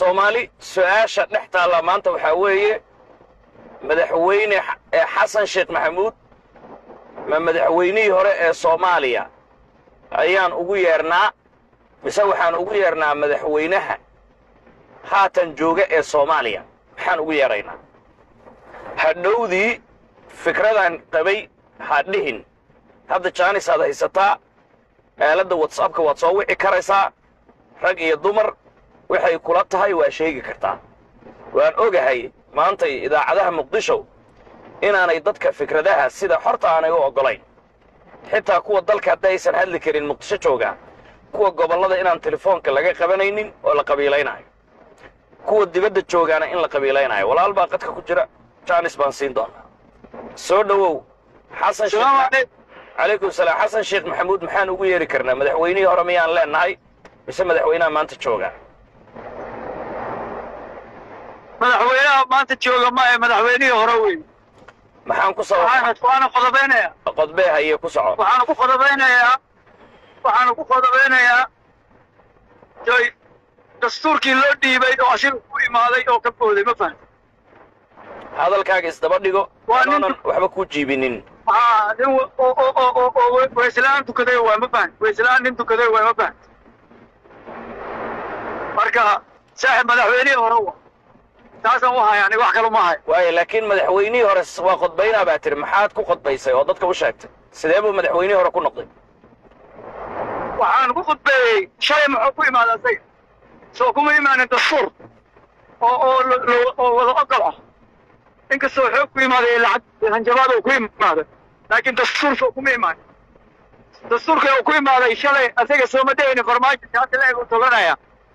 soomaali su-aasha dhex taalla maanta waxaa weeye madaxweyne ee xasan sheekh maxamuud ma madaxweynihii hore ee soomaaliya ayaan ugu yeernaa mise waxaan ugu yeernaa madaxweynaha haatan jooga ee soomaaliya maxaan ugu yeedraynaa hadhowdii fikradan qabay ha dhihin hadda jaanis aad haysataa aaladda watsapka waad soo wici karaysaa rag iyo dumar waxay kula tahay waa sheegi kartaa waan ogahay maantay idaacadaha muqdisho inaanay dadka fikradaha sida xorta aanay u oggolayn xitaa kuwa dalka hadda aysan hadli karin muqdisho jooga kuwa gobollada inaan telefoonka laga qabanaynin oo la qabiilaynayo kuwa dibadda joogaana in la qabiilaynayo walaal baa qadka ku jira jaanis baan siin doonaa soo dhowow xasan sheekh calaykum salaam xasan sheekh maxamuud maxaan ugu yeeri karnaa madaxweynihii hore miyaan leenahay mise madaxweynaha maanta jooga madaxweynaha maanta jooga ma ee madaxweynihii hore wey maxaan ku soo waxaana waana qodobaynayaa qodbee haye ku soco waxaana ku qodobaynayaa waxaana ku qodobeynayaa joy dastuurkii loo dhiibay oo asiga ku imaaday oo ka booday ma fahan hadalkaaga isdaba dhigo Waa nin- anoonan waxba kuu jiibinin haa nin wa- oo oo oo oo oo we- weyslaan tukaday waa ma fahan weyslaan nin tukaday waa ma fahan marka saaxib madaxweynihii hore wa taasaan u haya aniga wax kale uma hayo waayo laakiin madaxweynihii hore s- waa qodbaynaa baa tiri maxaad ku qodbaysay oo dadka u sheegtay sidee buu madaxweynihii hore ku noqday waxaan ku khudbeeyey shalay muxuu ku imaaday asaga soo kuma imaanin dastuur oo oo lo- lo- oo wada ogol ah inkastoo xoog ku imaaday lacag hanjabaad uu ku imaaday laakiin dastuur soo kuma imaanin dastuurka uu ku imaaday shalay asaga sooma daynin farmaajo shaati leeg uu tolanaya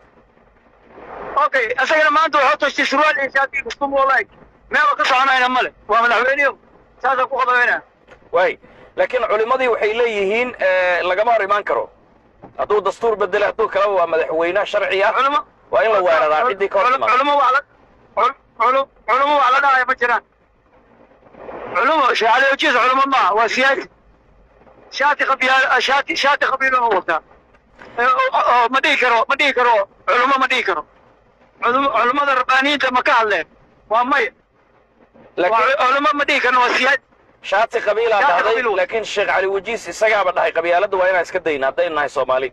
okay asagana maanta wuxuu tashtay surwaal iyo shaati custom oo leeg meel ka soconayna male waa madaxweynihi saasaan ku qodobeynaya waay laakiin culimmadii waxay leeyihiin eh, lagama hor imaan karo hadduu dastuur bedele hadduu kaleba waa madaxweyne sharci ah culimo waa in la weeraraa ciddii ka hor Cul- timaado culimo wax la cul- cul- culimo wax la dhahaya ma jiraan culimo shahaada ujiis culimo maaha waa siyaasi shaati qabiyaal shaati shaati qabiiluna wataa Eh, oo- oo ma dhihi karo ma dhihi karo culimo ma dhihi karo Culimo- culimada rabbaaniyiinta ma ka hadleen waa maya waa laakiin culimo ma dhihi karno waa siyaasi shaati qabiilaa Shaati dhahday qabiil wa- laakiin sheekh cali wajiis isagaaba dhahay qabyaaladda waa inaan iska dayna haddaynu nahay soomaali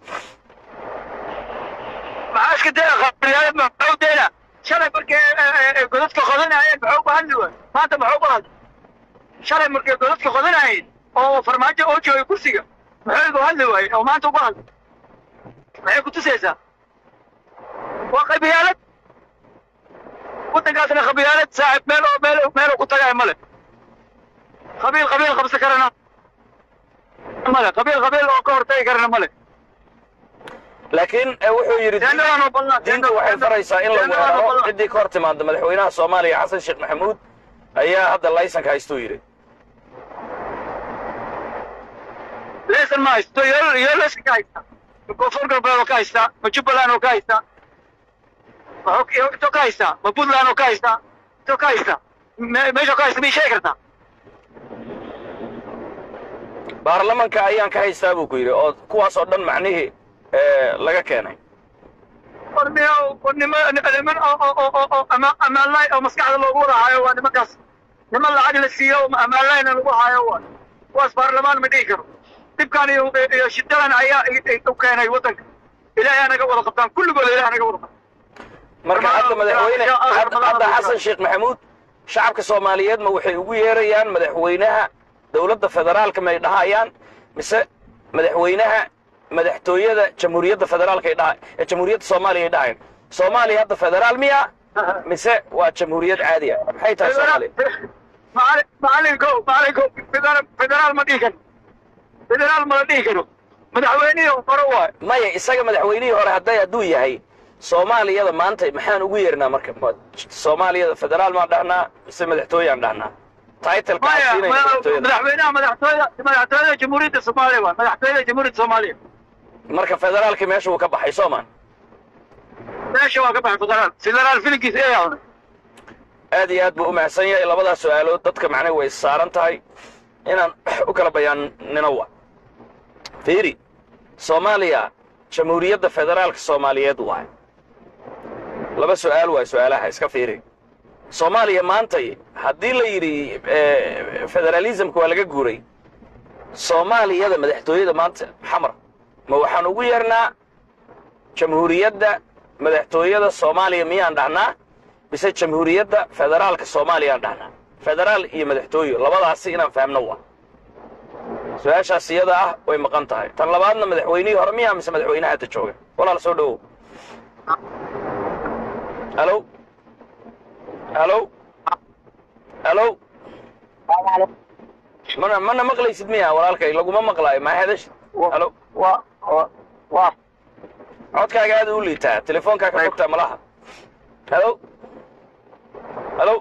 maxaa iska daya qabiyaal maxuu dayna shalay markay eh, eh, godadka qodanayeen maxuu ku hadli waay maanta maxuu ku hadli shalay markay godadka qodanayeen oo farmaajo oo joogay kursiga maxuu igu hadli waayey oo maanta ugu hadli maxay ku tusaysaa waa qabiyaalad waddankaasna qabiyaalad saaxib meel oo meel meel ku tagay male qabiil qabiil qabsan karana male qabiil qabiil oo ka hortagi karana male laakiin eh, wuxuu yidhi diin- Teendadaan oo ballan- diintu waxay faraysaa in la teendadaan oo weeraro ballan. ciddii ka hor timaada madaxweynaha soomaaliya xasan sheekh maxamuud ayaa hadda laysanka haystuu yidhi leesan ma haysto iyo iyo leesan ka haysta ma koonfur galbeed oo ka haysta ma jubbaland oo ka haysta ma xog iyo intoo ka haysta ma puntland oo ka haysta intoo ka haysta me- meesha ka haysta miyay sheegi kartaa baarlamanka ayaan ka haystaa buu ku yidhi oo kuwaas oo dhan macnihii eh, laga keenay war miya war nima niman oo oo oo oo oo ama amaanlay oo maskaxda loogu wada haayo waa nimankaas niman lacag la siiyo oo amaanlayna lagu haayo waa kuwaas baarlamaan ma dhihi karo dhibkan iyo iyo shidadan ayaa i- i- u keenay waddanka ilaahay anaga wada qabtaan kulligooda ilaahay anaga wada qabtaan marka Barnaamij- hadda madaxweyne barnaamij- hadda barnaamij- hadda xasan sheekh maxamuud shacabka soomaaliyeed ma waxay ugu yeerayaan madaxweynaha dowladda federaalka may dhahayaan mise madaxweynaha madaxtooyada jamhuuriyadda federaalka ay dhaha ee jamhuuriyadda soomaaliya ay dhahayaan soomaaliya hadda federaal miya mise waa jamhuuriyad caadi ah maxay tahay soomaaliya macalin macalinko macalinko federaal federaal ma dhihi karo federaal ma la dhihi karo madaxweynihii hore waay maya isaga madaxweynihii hore hadday hadduu yahay soomaaliyada maanta maxaan ugu yeernaa marka Ma- soomaaliyada federaal maan dhahnaa mise madaxtooyaan dhahnaa titleka maya siinaya ma- madaxtooyada madaxweynaha madaxtooyada madaxtooyada jamhuuriyadda soomaaliya waay madaxtooyada jamhuuriyadda soomaaliya marka federaalkii meesha uu ka baxay soomaan meesha waa ka baxay federaal federaal filinkiisa ee yahay aad iyo aad buu u mahadsan yahay labadaas su-aalood dadka macnaha way saaran tahay inaan u kala bayaannino wa fiiri soomaaliya jamhuuriyadda federaalka soomaaliyeed waay laba su'aal waay su'aalaha iska fiiri soomaaliya maantay haddii la yidhi federalismka waa laga guuray soomaaliyada madaxtooyada maanta xamar ma waxaan ugu yeernaa jamhuuriyadda madaxtooyada soomaaliya miyaan dhahnaa mise jamhuuriyadda federaalka soomaaliyaan dhahnaa federaal iyo madaxtooye labadaasi inaan fahamno waa su-aashaas iyada ah way maqan tahay tan labaadna madaxweynihii hore miyaa mise madaxweynaha hadda jooga walaal soo dhowow halo halo halo mana mana maqlaysid miya walaalkay laguma maqlaayo maa hadashid halo wa wa wa codkaaga aad u liitaa telefoonkaa ka fogtaa malaha halo halo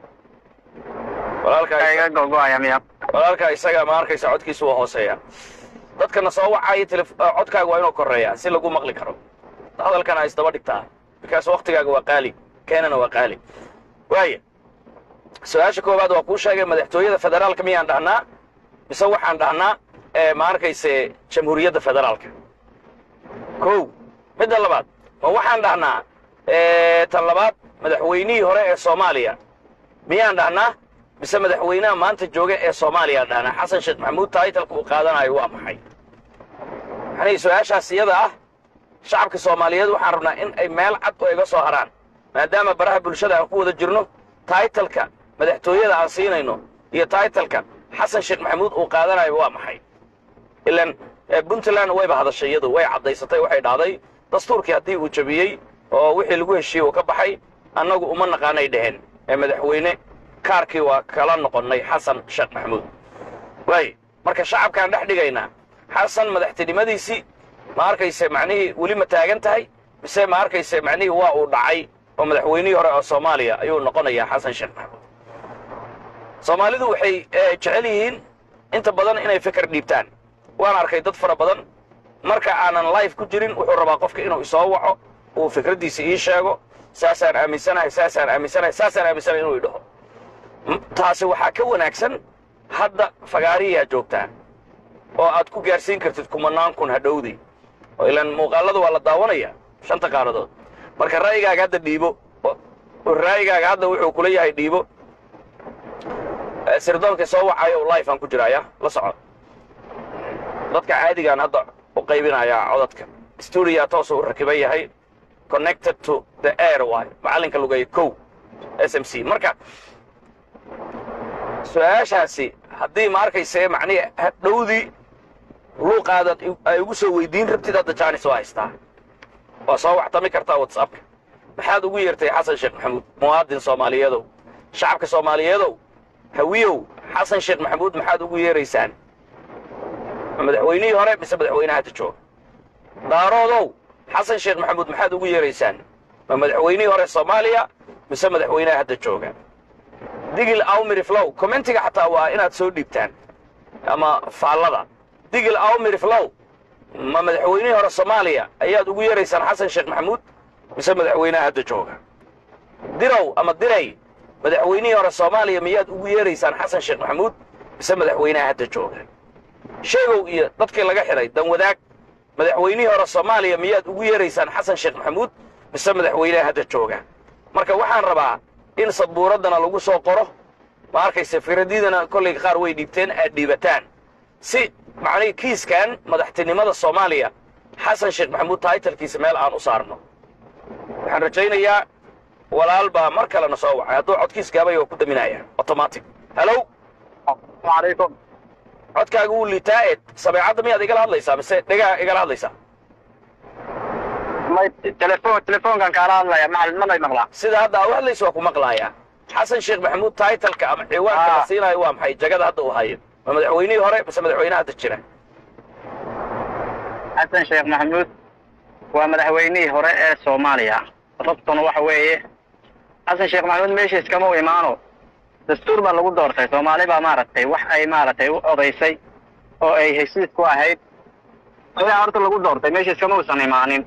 walaalkaa iga gogoaya miya walaalkaa isaga ma arkaysa codkiisu waa hooseeya dadkana soo wacaya telef- ah, codkaaga waa inuu koreeyaa si lagu maqli karo hadalkana ay isdaba dhigtaa bikaas waktigaaga waa qaali keenana waa qaali waaya su-aasha koowaad waa kuu sheegay madaxtooyada federaalka miyaan dhahnaa mise waxaan dhahnaa ee ma arkayse jamhuuriyadda federaalka kow midda labaad ma waxaan dhahnaa ee, tan labaad madaxweynihii hore ee soomaaliya miyaan dhahnaa mise madaxweynaha maanta jooga ee soomaaliya dhahnaa xasan sheekh maxamuud taitalka uu qaadanayo waa maxay yani su-aashaas iyada ah shacabka soomaaliyeed waxaan rabnaa in ay meel cad oo iga soo haraan maadaama baraha bulshada aan ku wada jirno taitalka madaxtooyada aan siinayno iyo taitalka xasan sheekh maxamuud uu qaadanayo waa maxay ilan eh, puntland wayba hadashay iyadu way caddaysatay waxay dhahday dastuurkii haddii uu jabiyey oo wixii lagu heshiiyey uu ka baxay annagu uma naqaanay dheheen ee madaxweyne kaarkii waa kala noqonnay xasan sheekh maxamuud waay marka shacabkaan dhex dhigaynaa xasan madaxtinimadiisii ma arkayse macnihii weli ma taagan tahay mise ma arkayse macnihii waa uu dhacay oo madaxweynihii hore oo soomaaliya ayuu noqonayaa xasan sheekh maxamuud soomaalidu waxay eh, jecel yihiin inta badan inay fikir dhiibtaan waan arkay dad fara badan marka aanan life ku jirin wuxuu rabaa qofka inuu isoo waco uu fikraddiisa ii sheego saasaan aaminsanahay saasaan aaminsanahay saasaan aaminsanahay inuu idhaho M- taasi waxaa ka wanaagsan hadda fagaariyaa joogtaa oo aad ku gaarsiin kartid kumanaan kun hadhowdii oo ilaan muuqaallada waa la daawanaya shanta qaaradood marka ra'yigaaga hadda dhiibo oo- oo ra'yigaaga hadda wuxuu kula yahay dhiibo Eh, sirdoonka soo wacayo life aan ku jiraaya la soco dadka caadigaan hadda u qaybinayaa codadka stuudiyaa toosu u rakiban yahay connected to the air waay macallinka lugeeya kow s m c marka su-aashaasi haddii ma arkayse macnihi hadhowdii luuqaadaad i- ay ugu soo weydiin rabtid hadda jaanis waa haystaa waa soo waxtami kartaa whatsappka maxaad ugu yeertay xasan sheekh maxamuud muwaadin soomaaliyeedow shacabka soomaaliyeedow hawiyow xasan sheekh maxamuud maxaad ugu yeeraysaan ma madaxweynihii hore mise madaxweynaha hadda jooga daaroodow xasan sheekh maxamuud maxaad ugu yeeraysaan ma madaxweynihii hore soomaaliya mise madaxweynaha hadda jooga digil awmiri flow commentiga xataa waa inaad soo dhiibtaan ama faallada digil awmiri flow ma madaxweynihii hore soomaaliya ayaad ugu yeeraysaan xasan sheekh maxamuud mise madaxweynaha hadda jooga dirow ama diray madaxweynihii hore soomaaliya miyaad ugu yeeraysaan xasan sheekh maxamuud mise madaxweynaha hadda jooga sheegow iyo dadkii laga xidhay dan wadaag madaxweynihii hore soomaaliya miyaad ugu yeeraysaan xasan sheekh maxamuud mise madaxweynaha hadda jooga marka waxaan rabaa in sabuuraddana lagu soo qoro ma arkayse firadiidana kollay qaar way dhiibteen aad dhiibataan si macnihii kiiskan madaxtinimada soomaaliya xasan sheekh maxamuud taitalkiisa meel aan u saarno waxaan rajaynayaa walaal baa mar kalena soo wacay hadduu codkiis gaabay waa ku daminaya automatic hallow calaykum codkaaga wuu liitaa eed sameecadda miyaad igala hadlaysaa mise dhegaa igala hadlaysaa may telefoon telefoonkan kaala hadlaya macalin manay maqlaa sida hadda aa u hadlaysa waa ku maqlaaya xasan sheekh maxamuud taitalka ama ciwaanka la Ah. siinayo waa maxay jagada hadda uu hayo ma madaxweynihii hore mise madaxweynaha hadda jira xasan sheekh maxamuud waa madaxweynihii hore ee soomaaliya rabtuna waxa weeye xasan sheekh maxamuud meeshiis kama u imaano dastuur baa lagu doortay soomaali baa maaragtay wax ay maaragtay u odaysay oo ay heshiis ku ahayd ayaa horta lagu doortay meeshiis kama uusan imaanin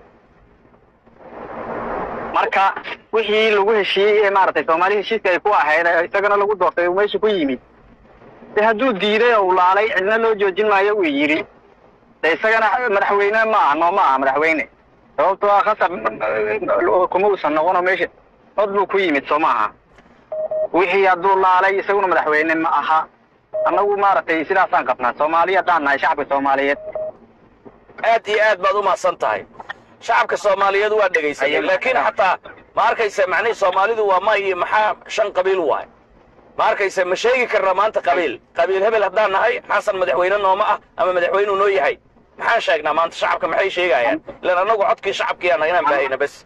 marka wixii lagu heshiiyey ee maaragtay soomaali heshiiska ay ku ahayd ee isagana lagu doortay uu meesha ku yimid de hadduu diiday oo uu laalay cidna loo joojin maayo uu yidhi de isagana madaxweyne ma aha noo ma aha madaxweyne sababtoo ah khasab kuma uusan noqono meesha cod buu ku yimid soo maaha wixii hadduu laalay isaguna madaxweyne ma aha annagu maaragtay sidaasaan qabnaa soomaaliya haddaan nahay shacabka soomaaliyeed aad iyo aad baad u mahadsan tahay shacabka soomaaliyeed waa dhegaysatay Ayay- laakiin xataa ma arkaysa macnihii soomaalidu waa ma iyo maxaa shan qabiil waay ma arkaysa ma sheegi karna maanta qabiil qabiil hebel haddaan nahay xasan madaxweyne nooma ah ama madaxweynuu noo yahay maxaan sheegnaa maanta shacabka maxay sheegayaan ilan annagu codkii shacabkiyaana inaan baahayna bes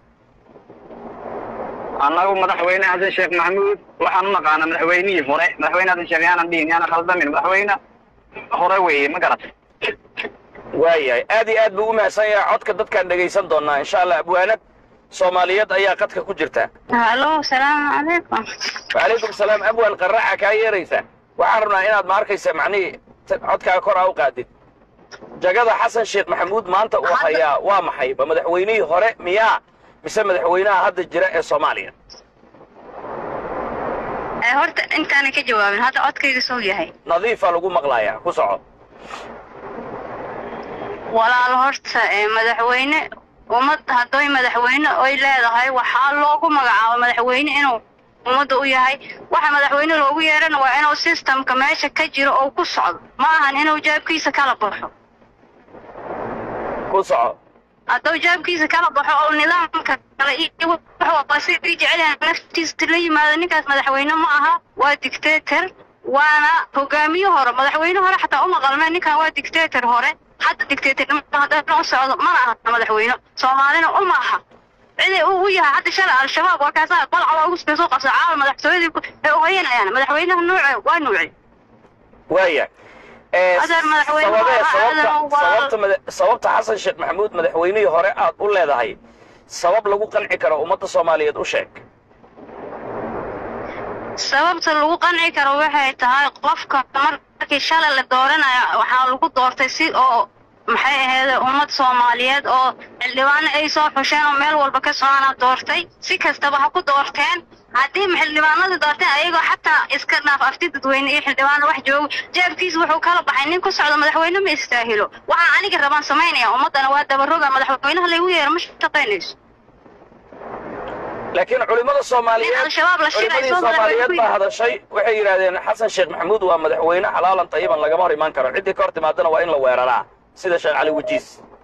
annagu madaxweyne xasan sheekh maxamuud waxaan u naqaanaa madaxweynihii hore madaxweyne xasan sheekh yaanan dhihin yaanan khaldamin madaxweyne hore weeye ma garat waayahay aad iyo aad buu u mahadsan yahay codka dadkaan dhegaysan doonnaa insha allah abwaanad soomaaliyeed ayaa qadka ku jirta halo salaamu calaykum wacalaykum salaam abwaan qaraaca kaa yeeraysa waxaan rabnaa inaad ma arkaysa macnihii t- codkaaga kor aa u qaadid jagada xasan sheekh maxamuud maanta uu hayaa waa maxay ba madaxweynihii hore miyaa mise madaxweynaha hadda jira ee soomaaliya Eh, horta intaana ka jawaabin hadda codkayga soo yahay nadiifaa lagu maqlayaa ku soco walaal horta eh, madaxweyne ummad hadday madaxweyne oy leedahay waxaa loogu magacaabo madaxweyne inuu ummadda u yahay waxa madaxweyne loogu yeerana waa inuu systemka meesha ka jiro oo ku socdo ma ahan inuu jaabkiisa kala baxo ku soco hadduu jaabkiisa kala baxo oo nidaamka kale iyo wuxuu sidii jecel yahay naftiisa la yimaado ninkaas madaxweyne ma aha waa dictator waana hogaamiye hore madaxweyne hore xataa uma qalmeen ninkan waa dictator hore hadda dictatornimada haddana u socdo mana aha madaxweyne soomaalina uma aha ciday uu u yahay hadda shalay al-shabaab waa kaasaa balca loogu soo qabsa caawa madaxtooyadii ku- ay uhayanayaan madaxweynaha nuuce waa nuuce waaya ee, Adeer madaxweyne sababee waa- sababta adeer waa- sababta mada- sababta xasan sheekh maxamuud madaxweynihii hore aad u leedahay sabab lagu qanci karo ummadda soomaaliyeed u sheeg sababta lagu qanci karo waxay tahay qofka markii shalay la dooranayo waxaa lagu doortay si oo maxay ahayd ummad soomaaliyeed oo xildhibaano ay soo xusheen oo meel walba ka socona doortay si kastaba ha ku doorteen haddii xildhibaanada doorteen ayagoo xataa iska dhaaf afti dadweyne iyo xildhibaano wax joogo jeebkiisa wuxuu kala baxay nin ku socdo madaxweyne ma istaahilo waxaa aniga rabaan samaynaya ummaddana waa dabaroga madaxweynaha laygu yeero ma shaqaynayso laakiin culimmada soomaaliyeed Nin al-shabaab la shilay culimmadii soo soomaaliyeed madaxweyne baa hadashay waxay yidhaahdeen xasan sheekh maxamuud waa madaxweyne xalaalan tayiban lagama hor imaan karo ciddii ka hor timaadana waa in la weeraraa sida sheekh cali wajiis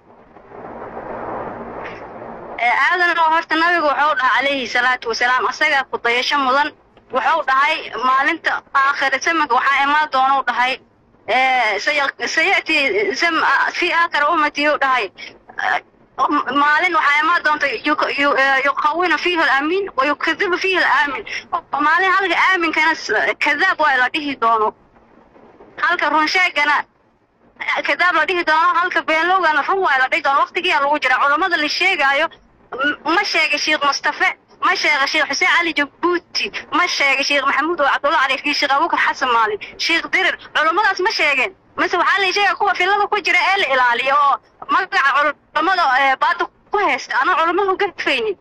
ee aadan oo horta nabigu wuxuu dhahay calayhi salaatu wasalaam asagaa ku dayasho mudan wuxuu dhahay maalinta aakhira zamanka waxaa imaan doonuu dhahay ee, saya- sayati zam fi aakhira ummati uu dhahay eh, maalin waxaa imaan doonta yuk- yu- eh, yuqawina fiihi alamiin wa yukadibu fiihi alaamin maalin halka aaminkana s- kadaab waa la dhihi doono halka runsheegana kadaab la dhihi doono halka beenlowgana run waa la dhihi doono waqtigiyaa lagu jira culammada la sheegaayo m- ma sheega sheekh mustafe ma sheega sheekh xuseen cali jabuuti ma sheega sheekh maxamuud oo cabdulla cali iyo sheekh abubakar xasan maalin sheekh dirir culammadaas ma sheegeen mise waxaa la sheega kuwa filada ku jira ee la ilaaliyo oo magaca culammada ee baada ku haysta anaa culammada u gafaynin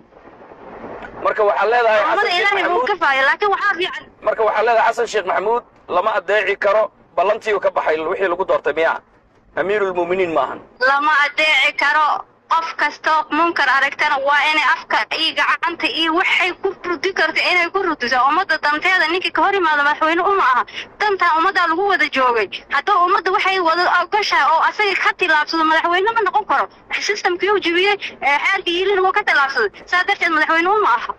marka waxaad leedahay xasan culammada sheekh ilaahay buu maxamuud gafaayo laakiin waxaa fiican marka waxaad leedahay xasan sheekh maxamuud lama adeeci karo ballantii uu ka baxay wixii lagu doortay miyaa amiirulmu'miniin maahan lama adeeci karo qof kastoo munkar aragtana waa inay afka iyo gacanta iyo waxay ku rudi karta inay ku rudiso ummadda danteeda ninkii ka hor yimaado madaxweyne uma aha dantaa ummaddaa lagu wada joogay hadduu ummadda waxay wada ogoshahay oo asaga ka tillaabsado madaxweyne ma noqon karo systemkii uu jebiyey ee xeerkii yilin wuu ka tillaabsaday saa darteed madaxweyne uma aha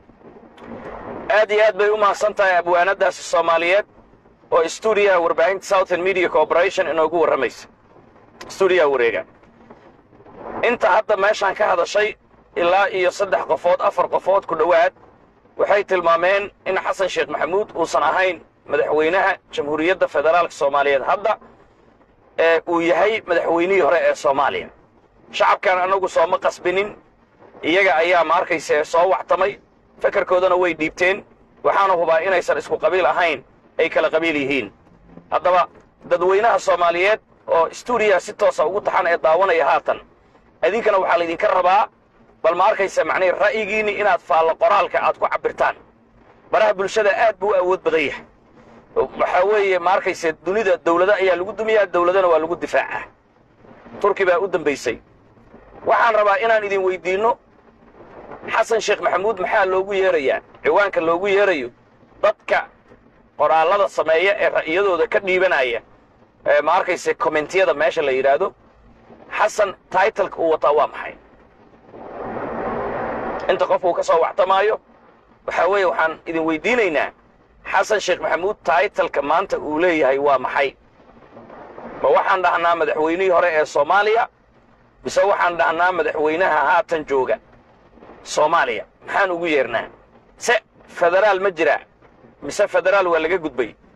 aad iyo aad bay u mahadsan tahay abwaanadaasi soomaaliyeed oo stuudiyaha warbaahinta southern media corporation inoogu warramaysa stuudiyaha wareega inta hadda meeshaan ka hadashay ilaa iyo saddex qofood afar qofood ku dhowaad waxay tilmaameen in xasan sheekh maxamuud uusan ahayn madaxweynaha jamhuuriyadda federaalka soomaaliyeed hadda ee uu yahay madaxweynihii hore ee soomaaliya shacabkan annagu sooma qasbinin iyaga ayaa ma arkayse soo wactamay fekerkoodana way dhiibteen waxaana hubaa inaysan isku qabiil ahayn ay kala qabiil yihiin haddaba dadweynaha soomaaliyeed oo stuudiyaha si toosa ugu taxan ee daawanaya haatan idinkana waxaa laydinka rabaa bal ma arkaysa macnihi ra'yigiinni inaad faallo qoraalka aad ku cabbirtaan baraha bulshada aad buu u awood badan yahay waxaa weeye ma arkayse dunida dawlado ayaa lagu dumiyaa dawladana waa lagu difaacaa turki baa u dambaysay waxaan rabaa inaan idin weydiinno xasan sheekh maxamuud maxaa loogu yeerayaa ciwaanka loogu yeerayo dadka qoraallada sameeya ee ra'yadooda ka dhiibanaya ee ma arkayse kommentiyada meesha la yidhaahdo xasan taitalka uu wataa waa maxay inta qof uu ka soo waxtamaayo waxaa weeye waxaan idin weydiinaynaa xasan sheekh maxamuud taitalka maanta uu leeyahay waa maxay ma waxaan dhahnaa madaxweynihii hore ee soomaaliya mise waxaan dhahnaa madaxweynaha haatan jooga soomaaliya maxaan ugu yeernaa se federaal ma jiraa mise federaal waa laga gudbay